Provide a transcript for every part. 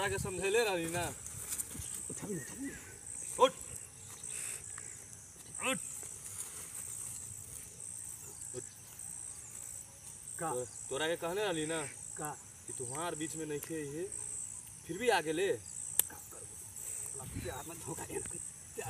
तोरा के समझेले रही ना उठ उठ का तो- तोरा के कहने रही ना का कि तुम्हार बीच में नहीं खे ये फिर भी आगे ले का करबो साला प्यार में धोखा देना प्यार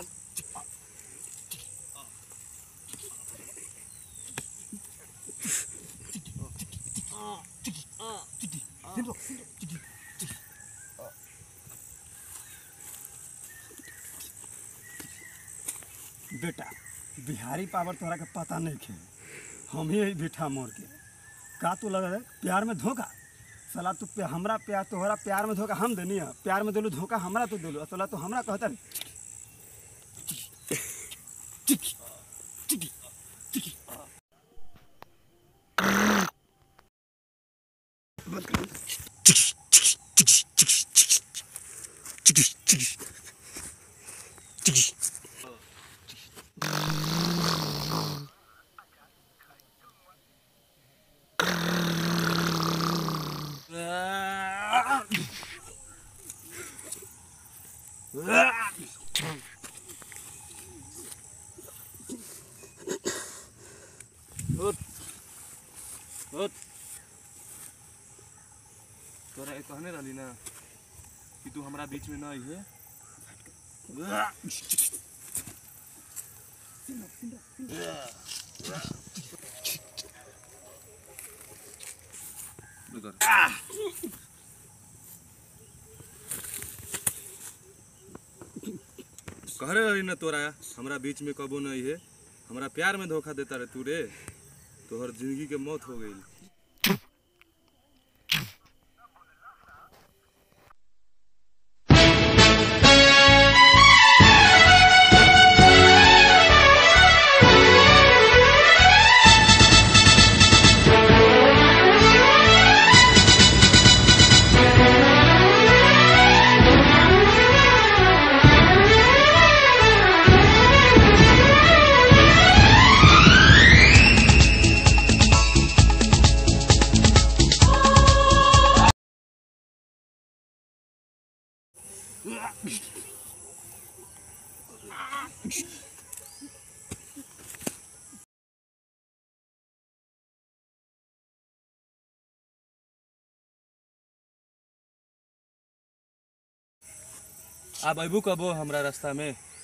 बेटा बिहारी पावर तोरा के पता नहीं खे हम ही बेटा मोर के का तू लगा है प्यार में धोखा साला तू पे हमरा प्यार तोहरा प्यार में धोखा हम देनी है प्यार में दिलू धोखा हमरा तू दिलू साला तू हमरा कहता रे उठ उठ तोरा के कहने रही ना कि तू हमरा बीच में ना है कह रही ना तोरा हमरा बीच में कबो नहीं है हमरा प्यार में धोखा देता रे तू रे तोहर जिंदगी के मौत हो गई अब अबू कबो हमरा रास्ता में